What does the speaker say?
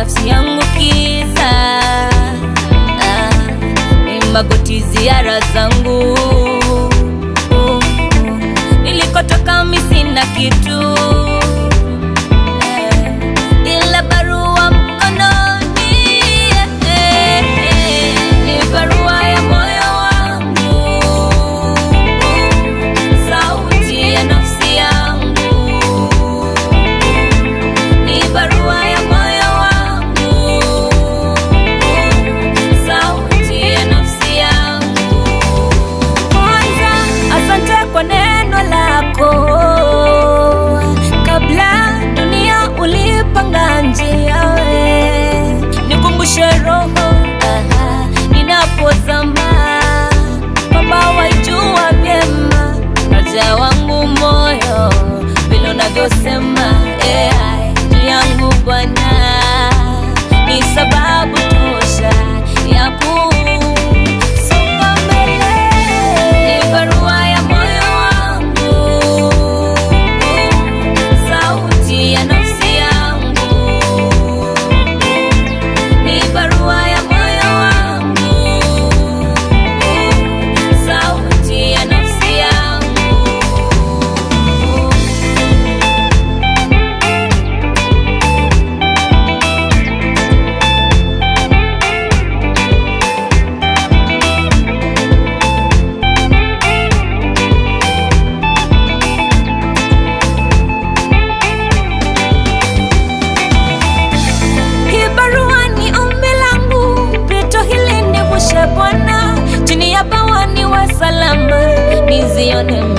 nafsi yangu kiza ah, ni magoti ziara zangu nilikotoka mi sina kitu eh, ila barua mkononi eh, eh, ni barua ya moyo wangu sauti ya nafsi yangu ni barua ya moyo wangu sauti ya nafsi yangu kwanza asante kwa neno lako kabla dunia ulipanga njia we nikumbushe roho aha, ninapozama kwamba waijua vyema raja wangu moyo vile unavyosema AI yangu Bwana ni sababu tosha ya kusonga mbele. Ni barua ya moyo wangu, sauti ya nafsi yangu. Ni barua ya moyo wangu, sauti ya nafsi yangu. Hii barua ni ombi langu, pito hili nivushe Bwana, chini ya bawa niwe salama, nizione